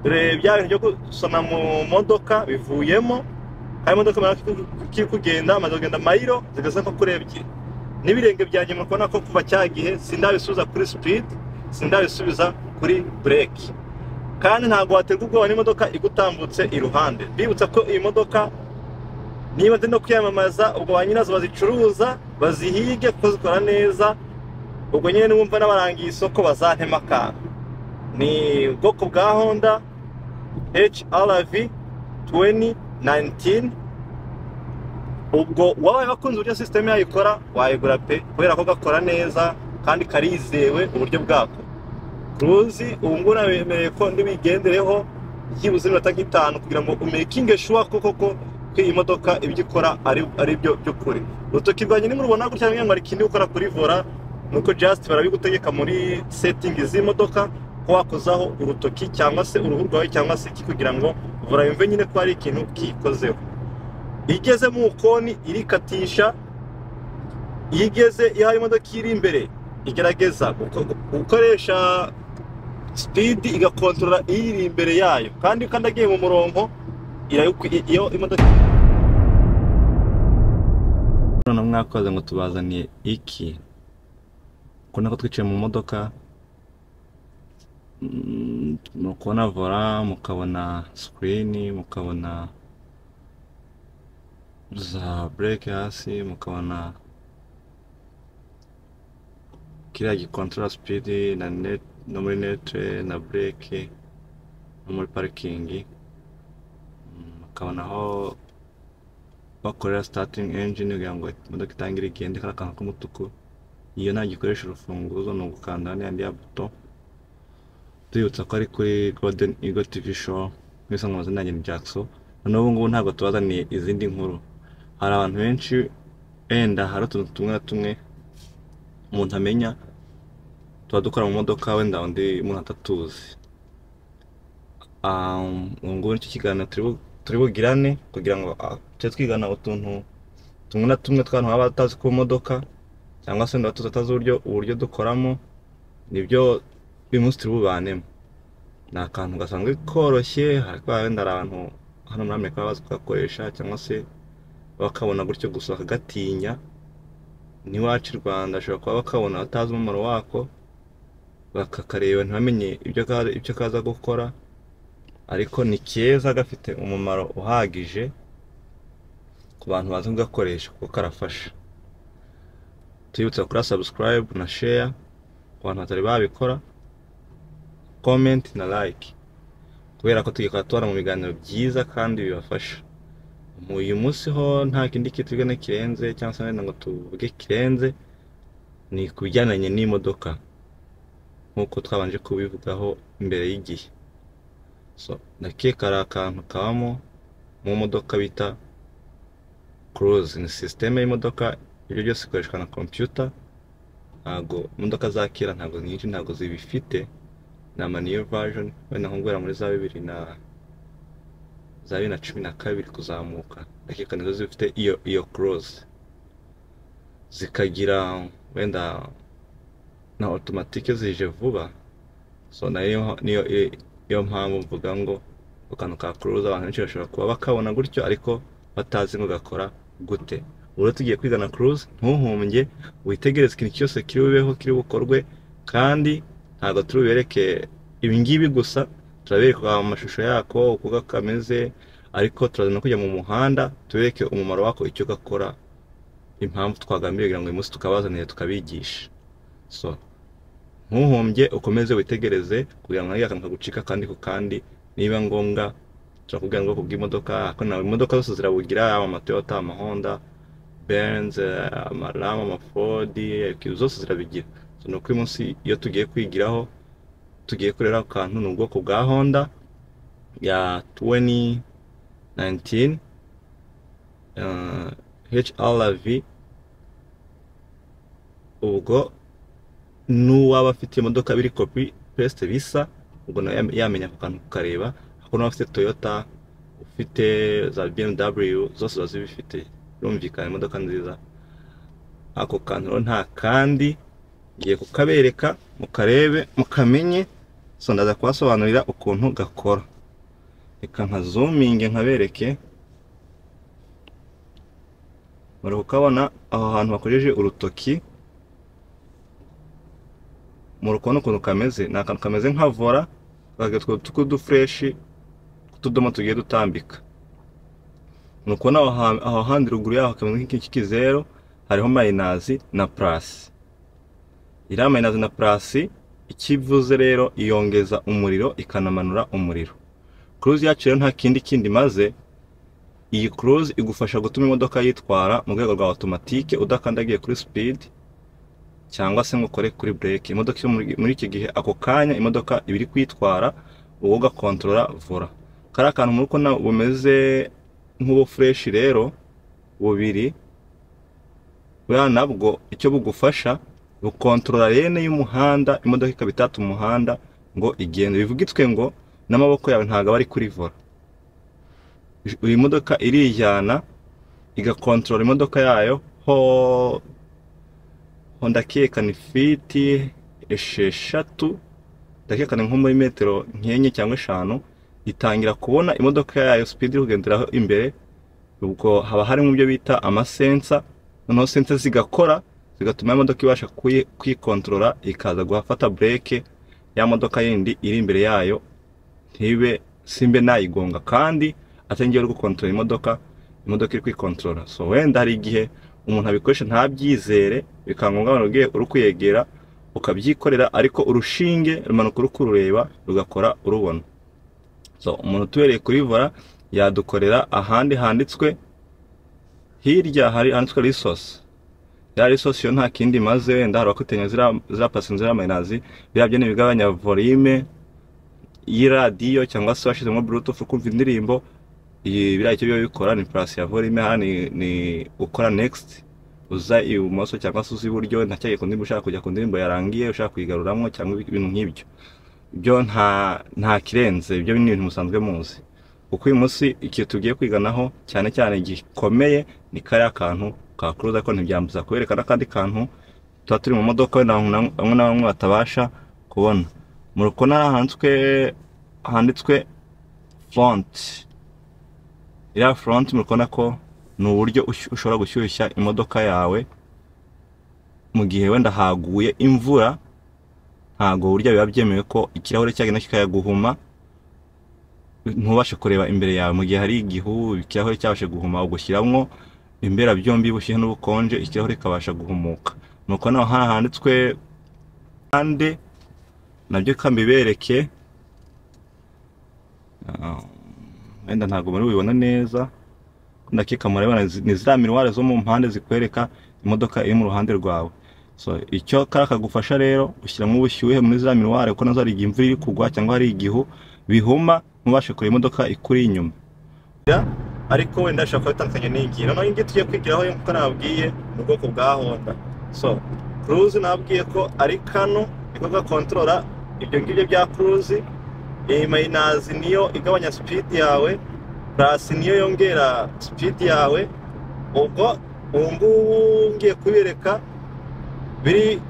dore bya bintu byo gusoma mu modoka bivuyemo hari imodoka imara kiri kugenda amaze kugenda mayiro zigeze nko kuri ebyiri n'ibirenge byanjye muri kubona ko kuva cya gihe sindabisubiza kuri sipidi sindabisubiza kuri bureki kandi ntabwo waterwa ubwoba n'imodoka igutambutse iruhande bibutsa ko iyi modoka niba zirimo kwiyamamaza ubwo ba nyirazo bazicuruza bazihige kuko zikora neza ubwo nyine niwumva n'abarangiye isoko bazantema akantu ni ubwoko bwa honda hrv 2019 ubwo wabaye wakunze uburyo sisiteme yayo ikora wayigura pe kubera ko gakora neza kandi karizewe uburyo bwako kuruzi ubu ngubu nabemereye ko ndibigendereho byibuze iminota nk'itanu kugira ngo umekinge shuwa koko ko ko iyi modoka ibyo ikora ari ari byo by'ukuri urutoki rwanjye nimurubona gutya mwemwe ariko indi ukora kuri vora ni uko jasiti barabigutegeka muri setingi z'imodoka ko wakozaho urutoki cyangwa se uruhu rwawe cyangwa se iki kugira ngo vora yumve nyine ko hari ikintu kiyikozeho iyo igeze mu koni irikatisha iyo igeze iyo hari imodoka iri imbere igerageza guko- gukoresha sipidi igakontorora iyiri imbere yayo kandi iyo ukandagiye mu murongo irayikwi- iyo imodoka none mwakoze ngo tubazaniye iki kubona ko twicaye mu modoka mm, mukabona vora mukabona sikirini mukabona za bureke hasi mukabona kiriya gikontorora sipidi na net no muri netere na bureke no muri parikingi Mm, mukabona aho bakorera sitatingi enjini kugira ngo imodoka itangire igende kariya kantu k'umutuku iyo nta gikoresha urufunguzo ni ugukanda hano yandi ya buto tuyibutsa ko ari kuri golden eagle tv show mwese mwamaze nanjye ni jackson noneho ubu ngubu ntabwo tubazaniye izindi nkuru hari abantu benshi wenda hari utuntu tumwe na tumwe umuntu amenya tuba dukora mu modoka wenda undi umuntu atatuzi Ah, ubu ngubu nicyo kiganiro turi bu- turi bugirane kugira ngo ah, tujye twigana utuntu tumwe na tumwe tw'abantu baba batazi ku modoka cyangwa se wenda batuzi batazi uburyo uburyo dukoramo nibyo uyu munsi turi bubanemo ni akantu gasanzwe koroshye ariko wenda hari abantu hano muri amerika baba bazi kugakoresha cyangwa se bakabona gutyo gusa bakagatinya n'iwacu i rwanda ashobora kuba bakabona batazi umumaro wako bakakareba ntibamenye ibyo ka- ibyo kaza gukora ariko ni keza gafite umumaro uhagije ku bantu bazi kugakoresha kuko karafasha tuyibutsa kuri subscribe na share ku bantu batari babikora comment na like kubera ko tugikora tubona mu biganiro byiza kandi bibafasha Mu uyu munsi ho nta kindi kitugana kirenze cyangwa se wenda ngo tuvuge kirenze ni ku bijyananye n'imodoka nk'uko twabanje kubivugaho mbere y'igihe so ndakeka hari akantu kabamo mu modoka bita kuruzi ni sisiteme y'imodoka ibyo byose ikoreshwa na kompiyuta ntabwo imodoka za kera ntabwo nyinshi ntabwo zibifite ni amaniyo vajoni wenda nko guhera muri za bibiri na za bibiri na cumi na kabiri kuzamuka ndakeka nizo zifite iyo iyo kuruzi zikagira wenda na otomatike zije vuba so nayo niyo niyo mpamvu mvuga ngo ku kantu ka kuruza abantu benshi bashobora kuba bakabona gutyo ariko batazi ngo gakora gute ubwo tugiye kwiga na kuruza ntuhumbye witegereze ikintu cyose kiri bubeho kiri bukorwe kandi ntabwo turi bubereke ibingibi gusa turabereka amashusho yako uko kameze ariko turaza no kujya mu muhanda tubereke umumaro wako icyo gakora impamvu twagambiriye kugira ngo uyu munsi tukabazanire tukabigisha so ntuhumbye ukomeze witegereze kugira ngo ntagira akantu kagucika kandi ku kandi niba ngombwa turakubwira ngo ubwoko bw'imodoka ariko nawe imodoka zose zirabugira yaba amatoyota amahonda benzi amarama amafodi zose zirabigira so, ni uko uyu munsi iyo tugiye kwigiraho tugiye kureba ako kantu ni ubwoko bwa honda ya 2019 uh, hrv ubwo n'uwaba afite imodoka biri kopi pesite bisa ubwo nawe yam- yamenya ako kantu kukareba ariko n'uwaba afite toyota ufite za bmw zose ziba zibifite birumvikana imodoka nziza ako kantu rero nta kandi ngiye kukabereka mukarebe mukamenye so ndaza kubasobanurira ukuntu gakora reka nka zoominge nkabereke bari kukabona aho hantu bakojeje urutoki muri kubona ukuntu kameze ni akantu kameze nka vora bagatwa utwo dufureshi tw'utudomo tugiye dutambika ni ukubona aho ha- aho handi ruguru yaho kameze nk'ikizeru hariho mayinazi na purasi iriya mayinazi na purasi icyo ivuze rero iyongeza umuriro ikanamanura umuriro kuruzi yacu rero nta kindi kindi imaze iyi kuruzi igufasha gutuma imodoka yitwara mu rwego rwa otomatike udakandagiye kuri sipidi cyangwa se ngo ukore kuri bureke imodoka iri muri- muri iki gihe ako kanya imodoka iba iri kwitwara wowe ugakontorora vora kariya kantu muri kubona bumeze nk'ubufureshi rero bubiri buriya nabwo icyo bugufasha bukontorora rene y'umuhanda imodoka ikaba itata umuhanda ngo igende bivuga itwe ngo n'amaboko yawe ntabwo aba ari kuri vora iyi modoka irijyana igakontorora imodoka yayo ho ho ndakeka ni fiti esheshatu ndakeka ni nko muri metero nk'enye cyangwa eshanu itangira kubona imodoka yayo sipidi iri kugenderaho imbere ubwo haba harimo ibyo bita amasensa noneho sensa zigakora zigatuma imodoka ibasha kuyi- kwikontorora ikaza guhafata bureke ya modoka yindi iri imbere yayo ntibe simbe nayigonga kandi atangiye uri gukontorora imodoka imodoka iri kwikontorora so wenda hari igihe umuntu abikoresha ntabyizere bikaba ngombwa wanubwiye uri kuyegera ukabyikorera ariko urushinge rumanuka uri kurureba rugakora urubona so umuntu utubereye kuri vora yadukorera ahandi handitswe hirya hari handitswe risosi ya risosi yo nta kindi imaze wenda hari abakotinya ziriya ziriya pasi ziriya mayinazi biriya byo ni ibigabanya volume y'iradiyo cyangwa se washyizemo burutufu kumva indirimbo iyi biriya icyo biba bikora ni purasi ya volume hano ni- ni ukora nekisiti uza ibumoso cyangwa se uza iburyo ntacyari ku ndirimbo ushaka kujya ku ndirimbo yarangiye ushaka kuyigaruramo cyangwa ibintu nk'ibyo ibyo nta nta kirenze ibyo ni ibintu musanzwe muzi kuko uyu munsi ikintu tugiye kwiganaho cyane cyane gikomeye ni kariya kantu ka kuruza ko ntibyambuza kubereka n'akandi kantu tuba turi mu modoka wenda bamwe na bamwe batabasha kubona mu rukona handitswe handitswe fonti iriya foronti murikubona ko ni uburyo ush- ushobora gushyushya imodoka yawe mu gihe wenda haguye imvura ntabwo burya biba byemewe ko ikirahure cyagenda kikayaguhuma ntubashe kureba imbere yawe mu gihe hari igihu ikirahure cyabashe guhuma ugushyiramo imbera byombi bushyuhe n'ubukonje ikirahure kikabasha guhumuka nuko naho hano handitswe ande nabyo kambibereke Ah, wenda ntabwo muri bubibona neza ndakeka murabibona izi- ni ziriya miruware zo mu mpande zikwereka imodoka iri mu ruhande rwawe so icyo kariya kagufasha rero ushyiramo ubushyuhe muri ziriya miruware kuko nazo hari igihe imvura iri kugwa cyangwa hari igihu bihuma ntubashe kureba imodoka ikuri inyuma Ya, ariko wenda ashobora kuba atandukanye n'iyi noneho iyi ngiyi tugiye kwigiraho nk'uko nababwiye mu bwoko bwa honda so kuruzi nababwiye ko ari kano niko gakontorora ibyo ngibyo bya kuruzi iyi mayinazi niyo igabanya sipidi yawe purasi niyo yongera sipidi yawe ubwo ubu ngubu ngiye kubereka biri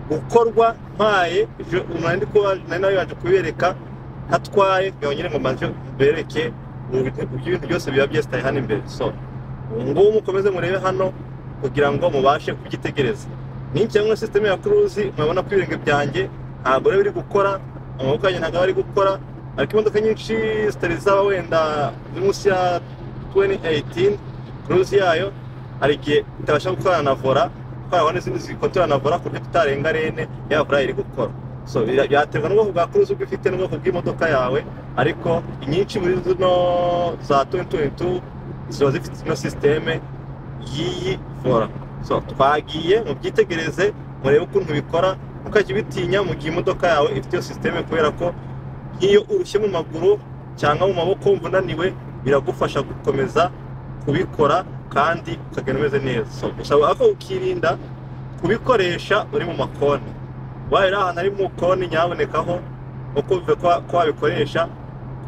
gukorwa mpaye ibyo umuntu ari kuba nari nawe yaje kubereka ntatwaye yongere ngo mbanze mbereke ubu bite- ibyo bintu byose biba byesitaye hano imbere so ubu ngubu mukomeze murebe hano kugira ngo mubashe kubyitegereza ni cyangwa sisiteme ya kuruzi murabona ko ibirenge byanjye ntabwo rero biri gukora amaboko yanjye ntabwo ari gukora ariko imodoka nyinshi zitari zaba wenda ziri munsi ya 2018 kuruzi yayo hari igihe itabasha gukorana na vora kuko harabona n'izindi zikotora na vora ku buryo tutarenga rene yaba vora iri gukora so bira- byaterwa n'ubwoko bwa kuruzi ubwo ufite n'ubwoko bw'imodoka yawe ariko inyinshi muri zino za 2022 ziba zifite ino sisiteme y'iyi vora so twagiye mubyitegereze murebe ukuntu bikora mukajya ubitinya mu gihe imodoka yawe ifite iyo sisiteme kubera ko nk'iyo urushye mu maguru cyangwa mu maboko wumva unaniwe biragufasha gukomeza kubikora kandi ukagenda umeze neza so gusa ako ukirinda kubikoresha uri mu makoni ubaye uri ahantu ari mu koni nyabonekaho ukumve ko ko wabikoresha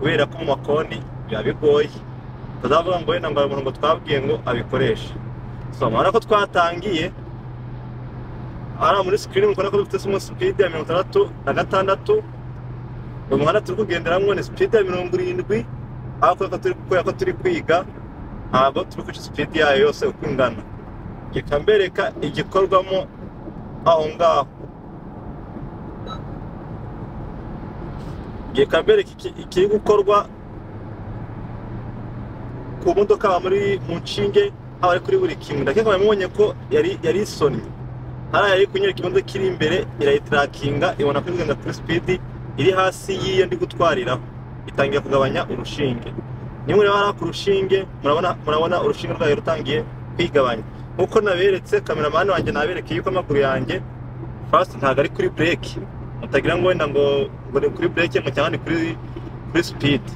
kubera ko mu makoni biba bigoye utazavuga ngo wenda ngo hari umuntu ngo twabwiye ngo abikoreshe so murabona ko twatangiye hariya muri sikirini mukora ko dufite simo sipidi ya mirongo itandatu na gatandatu uyu muhanda turi kugenderamo ni sipidi ya mirongo irindwi ariko ko turi kubera ko turi kwiga ntabwo turi guca sipidi yayo yose uko ingana reka mbereka igikorwamo aho ngaho reka mbereka iki- ikiri gukorwa ku modoka haba muri mu nshinge haba ari kuri buri kimwe ndakeka wamubonye ko yari yari isonye hariya yari kunyereka imodoka iri imbere irayitirakinga ibona ko iri kugenda kuri sipidi iri hasi y'iyo ndi gutwariraho itangira kugabanya urushinge niba rero hariya ku rushinge murabona murabona urushinge rwayo rutangiye kwigabanya nk'uko naberetse kameramani wanjye nabereke yuko amaguru yanjye fasiti ntabwo ari kuri bureke mutagira ngo wenda ngo ngo ni kuri bureke ngo cyangwa ni kuri kuri sipidi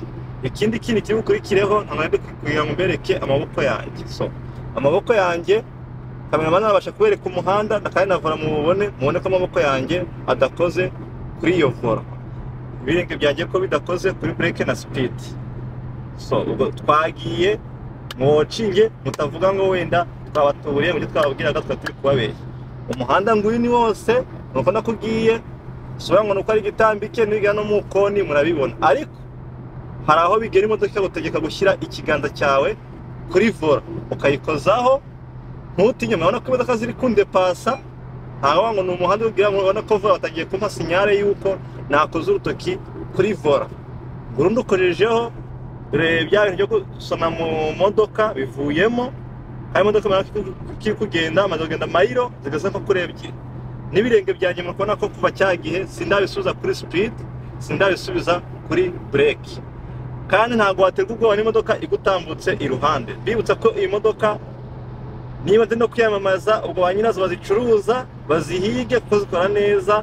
ikindi kintu kiri bukurikireho ntabwo ari kugira ngo mbereke amaboko yanjye so amaboko yanjye kameramani arabasha kubereka umuhanda kandi navura mu bubone mubone ko amaboko yanjye adakoze kuri iyo vora ibirenge byanjye ko bidakoze kuri bureke na sipidi so ubwo twagiye muwacinge mutavuga ngo wenda twabatuye mu byo twababwiraga twari turi kubabeshya umuhanda nguyu ni wose nuko nakugiye usubira ngo ni uko ari igitambike n'ibiga no mu koni murabibona ariko hari aho bigera imodoka ikagutegeka gushyira ikiganza cyawe kuri vora ukayikozaho ntutinye murabona ko imodoka ziri kundepasa ntawe ngo ni umuhanda ubwira ngo urabona ko vora batangiye kumpa sinyare y'uko nakoze urutoki kuri vora burundu ukojejeho dore bya bintu byo gusoma mu modoka bivuyemo hari imodoka murabona ko kiri kugenda amaze kugenda mayiro zigeze nko kuri ebyiri n'ibirenge byanjye muri kubona ko kuva cya gihe sindabisubiza kuri sipidi sindabisubiza kuri bureki kandi ntabwo waterwa ubwoba n'imodoka igutambutse iruhande bibutsa ko iyi modoka niba ziri no kwiyamamaza ubwo ba nyirazo bazicuruza bazihige kuko zikora neza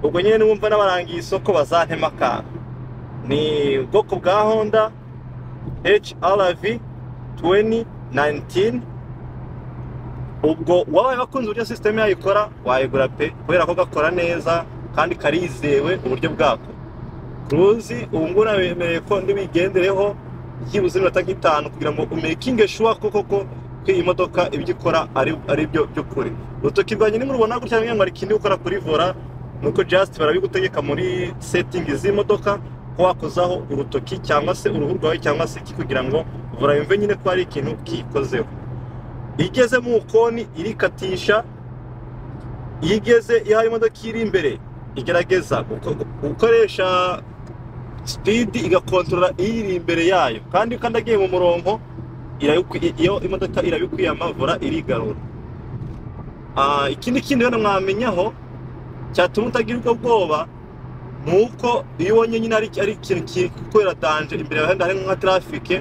ubwo nyine niwumva n'abarangiye isoko bazantema akantu ni ubwoko bwa honda hrv 2019 ubwo wabaye wakunze uburyo sisiteme yayo ikora wayigura pe kubera ko gakora neza kandi karizewe uburyo bwako kuruzi ubu ngubu nabemereye ko ndibigendereho byibuze iminota nk'itanu kugira ngo umekinge shuwa koko ko ko iyi modoka ibyo ikora ari ari byo by'ukuri urutoki rwanjye nimurubona gutya mwemwe hari ikindi ukora kuri vora ni uko just barabigutegeka muri setingi z'imodoka ko wakozaho urutoki cyangwa se uruhu rwawe cyangwa se iki kugira ngo vora yumve nyine ko hari ikintu kiyikozeho iyo igeze mu koni irikatisha iyo igeze iyo hari imodoka iri imbere igerageza guko- gukoresha sipidi igakontorora iyiri imbere yayo kandi iyo ukandagiye mu murongo irabikwi- iyo imodoka irabikwiyama vora irigarura Ah, ikindi kindi rero mwamenyaho cyatuma utagirirwa ubwoba ni uko iyo ubonye nyine ari ari ikintu kiri kubera danje imbere yawe hari nka trafike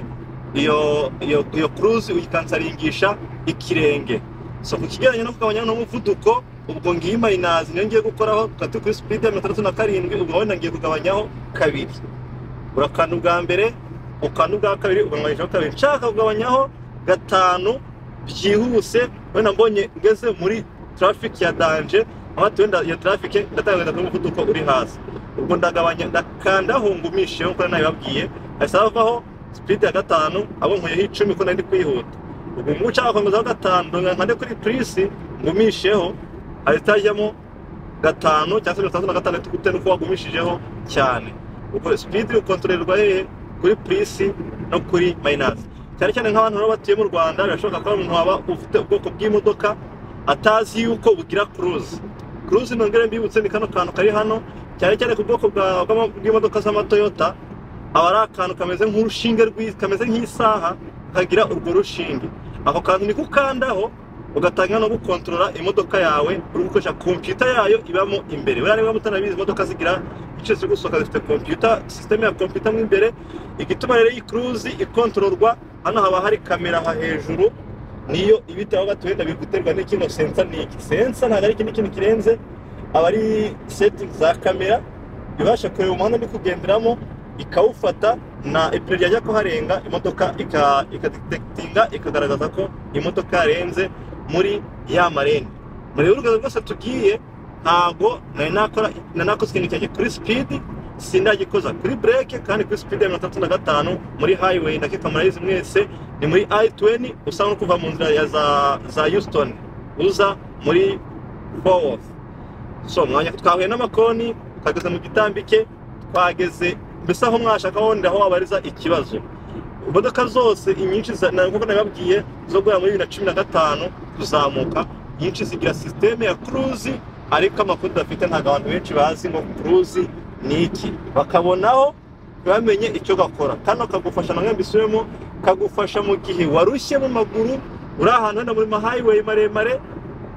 iyo iyo iyo kuruzi uyikansaringisha ikirenge so ku kigereranya no kugabanya n'umuvuduko ubwo ngiyi mayinazi niyo ngiye gukoraho tukaba turi kuri sipidi ya mirongo itandatu na karindwi ubwo wenda ngiye kugabanyaho kabiri urakanda ubwa mbere ukanda ubwa kabiri ugabanyijeho kabiri nshaka kugabanyaho gatanu byihuse wenda mbonye ngeze muri traffic ya danje nkaba wenda iyo traffic ndatangagenda ku muvuduko uri hasi ubwo ndagabanya ndakandaho ngumisheho kuko nabibabwiye hahise havaho speed ya gatanu abo nkuyeho icumi ko nari ndi kwihuta ubwo ngubu ushaka gukomeza gatanu ndongera nkande kuri purisi ngumisheho hahita hajyamo gatanu cyangwa se mirongo itandatu na gatandatu bitewe n'uko wagumishijeho cyane ubwo sipidi ukontorerwa hehe kuri purisi no kuri mayinazi cyane cyane nk'abantu baba batuye mu rwanda birashoboka ko hari umuntu waba ufite ubwoko bw'imodoka atazi yuko bugira kuruzi kuruzi nongere mbibutse ni kano kantu kari hano cyane cyane ku bwoko bwa- bw'ama- bw'imodoka z'amatoyota aba ari akantu kameze nk'urushinge rw'i- kameze nk'isaha kagira urwo rushinge ako kantu niko ukandaho ugatangira no gukontorora imodoka yawe uri gukoresha kompiyuta yayo ibamo imbere buriya niba mutanabizi imodoka zigira igice cyo gusohoka zifite kompiyuta sisiteme ya kompiyuta mo imbere igituma rero iyi kuruzi ikontororwa hano haba hari kamera aha hejuru niyo ibitaho batuwenda biri guterwa n'ikino sensa n'iki sensa ntabwo ari ikindi kintu kirenze aba ari setting za kamera ibasha kureba umuhanda ndi kugenderamo ikawufata na ipine ryajya kuharenga imodoka ika- ikadetekitinga ikagaragaza ko imodoka yarenze muri ya marene muri urugendo rwose tugiye ntabwo nari nakora nari nakoze ikintu cyanjye kuri sipidi sindagikoza kuri bureke kandi kuri sipidi ya mirongo itandatu na gatanu muri hayiweyi ndakeka murayizi mwese ni muri ayi tuweni usa no kuva mu nzira ya za za yusitoni uza muri fowofu so mwanya twahuye n'amakoni twageze mu gitambike twageze mbese aho mwashaka wenda aho wabariza ikibazo imodoka zose inyinshi za- na- nk'uko nababwiye zo guhera muri bibiri na cumi na gatanu kuzamuka nyinshi zigira sisiteme ya kuruzi ariko amakuru dafite ntabwo abantu benshi bazi ngo kuruzi ni iki bakabonaho ntibamenye icyo gakora kano kagufasha na mwembi isubiremo kagufasha mu gihe warushyemo amaguru uri ahantu hano muri mahayiweyi maremare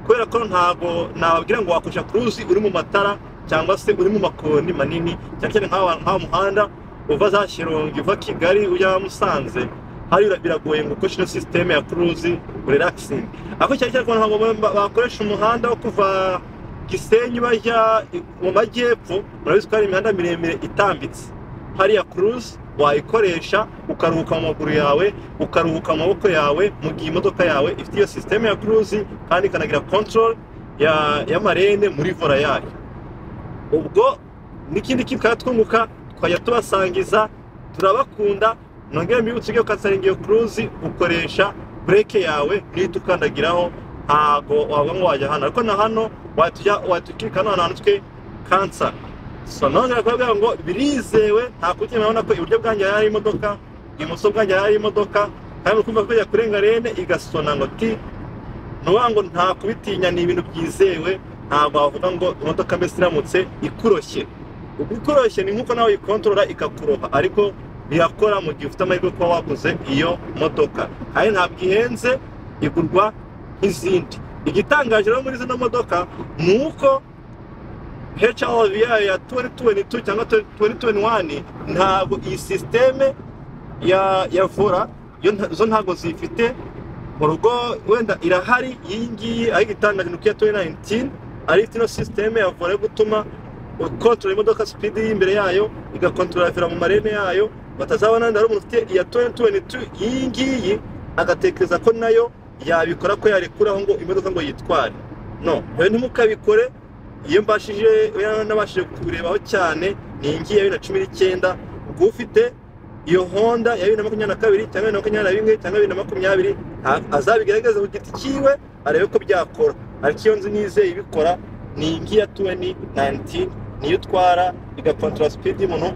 kubera ko ntabwo nababwira ngo wakoresha kuruzi uri mu matara cyangwa se uri mu makoni manini cyane cyane nk'aha nk'aha muhanda uva za Shyorongi uva Kigali ujya Musanze hariya biragoye ngo ukoreshe ino sisiteme ya kuruzi relaxing ariko cyane cyane ntabwo bakoresha umuhanda wo kuva Gisenyi bajya i- mu majyepfo murabizi ko hari imihanda miremire itambitse hariya kuruzi wayikoresha ukaruhuka mu maguru yawe ukaruhuka mu maboko yawe mu gihe imodoka yawe ifite iyo sisiteme ya kuruzi kandi ikanagira control ya y'amarene muri vora yayo ubwo n'ikindi kikatwunguka twajya tubasangiza turabakunda nongere mbibutse iyo kasaringiyo kuruzi ukoresha bureke yawe niyo tukandagiraho ntago waba ngo wajya hano ariko na hano watujya watukirika hano hantu twe kansa so nongera kubabwira ngo birizewe nta kugira urabona ko iburyo bwanjye hari imodoka ibumoso bwanjye hari imodoka kandi uri kumva ko ijya kurenga rene igasona ngo ti nuvuga ngo nta kubitinya ni ibintu byizewe ntabwo wavuga ngo imodoka mbese iramutse ikuroshye ubwo ikoroshye ni nk'uko nawe uyikontorora ikakuroha ariko birakora mu gihe ufite amahirwe yo kuba waguze iyo modoka kandi ntabwo ihenze igurwa nk'izindi igitangaje rero muri zino modoka ni uko HRV yayo ya 2022 cyangwa 2021 ntabwo iyi sisiteme ya ya vora yo nta- zo ntabwo zifite mu rugo wenda irahari iyi ngiyi ariko itangaje ni uko iya 2019 ari ifite ino sisiteme ya vora yo gutuma ukontorora imodoka sipidi y'imbere yayo igakontorora vira mu marene yayo batazabona wenda hari umuntu ufite iya 2022 iyi ngiyi agatekereza ko nayo yabikora ko yarekuraho ngo imodoka ngo yitware no rero ntimukabikore iyo mbashije wenda nabashije kubirebaho cyane ni iyi ngiyi ya bibiri na cumi n'icyenda ubwo ufite iyo honda ya bibiri na makumyabiri na kabiri cyangwa bibiri na makumyabiri na rimwe cyangwa bibiri na makumyabiri a- azabigaragaze ku giti cyiwe arebe ko byakora ariko iyo nzi nizeye ibikora ni iyi ngiyi ya tuweni nayinitini niyo utwara igakontorora sipidi y'umuntu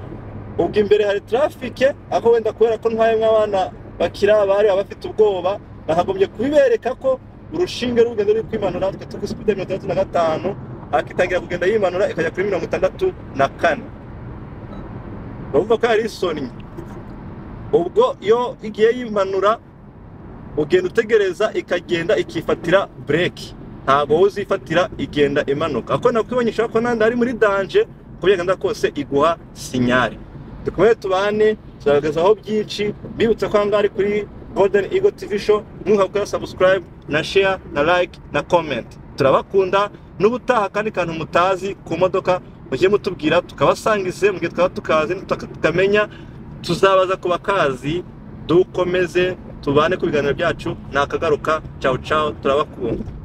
ubwo imbere hari trafike aho wenda kubera ko ntwaye nk'abana bakiri abari baba bafite ubwoba nakagombye kubibereka ko urushinge rugenda ruri kwimanura twe ku sipidi ya mirongo itandatu na gatanu ariko itangira kugenda yimanura ikajya kuri mirongo itandatu na kane urumva ko yari isonnye ubwo iyo igiye yimanura ugenda utegereza ikagenda ikifatira bureke ntabwo wowe uzifatira igenda imanuka ako nakwibonyesha ko nandi ari muri danje uko byagenda kose iguha sinyari dukomere tubane tugaragazaho byinshi bibutsa ko ahangaha ari kuri golden ego tv show ntuhabwira subscribe na share na like na comment turabakunda n'ubutaha kandi kantu mutazi ku modoka mujye mutubwira tukabasangize mu gihe twaba tukazi tukamenya tuzabaza ku bakazi dukomeze tubane ku biganiro byacu nakagaruka cawu cawu turabakunda